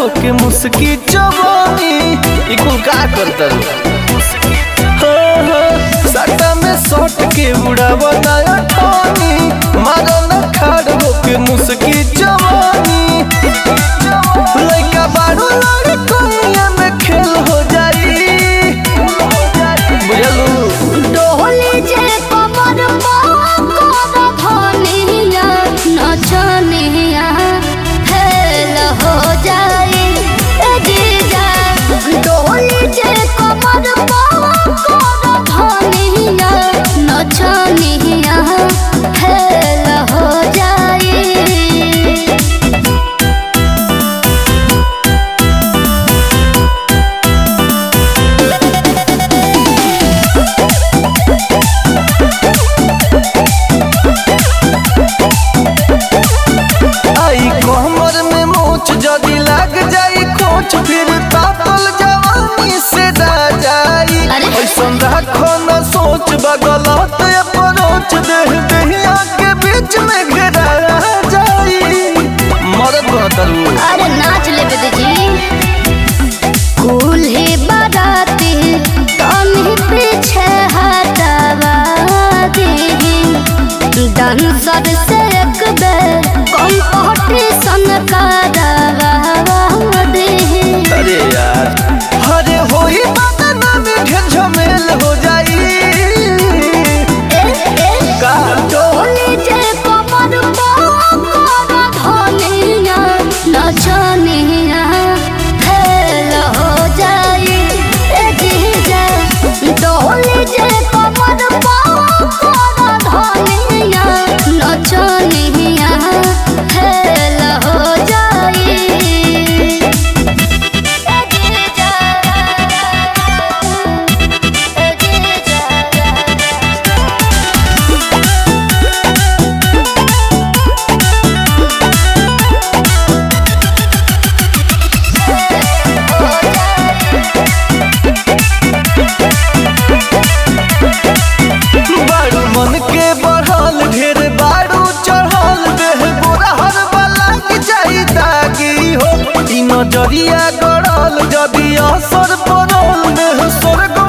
के मुस्की जवानी ई कुल का करता हाँ, हाँ, सट्टा में सट के उड़ावा नया ठानी मारो न खाड़ होके मुस्की जवानी लइका बारू लड़कोइया में खेल हो जाई बुझलू डोली जे कमर कर धनिया नचनिया फेल हो जाई ए जीजा डोली जे कमर कर धनिया नचनिया फेल हो जाई आई कमर में मोच जदी लग जाई खोच फिर तातल जवानी से दा जाई अरे? ऐसन राखो न सोच बगलत अपरोच देह दहिया के बीच में घेरा जाई मरद बहतरू अरे नाच ले बेटी कुल ही बाराती तनी पीछे हटावा दी डांसर से एक बेर कंपटीशन करावा दी अरे यार अरे होई बदन में घेर झमेल हो जाई का डोली जे कमर कर धनिया नचनिया फेल हो जाई ए जीजा डोली जे कमर कर धनिया नचनिया फेल हो जाई ए जीजा ए जीजा बारू मन के बढ़ल ढेर बारू चढ़ल देह गोरा हर वाला के जाई दागी हो ई नजरिया गड़ल जदी असर पड़ल देह स्वर्ग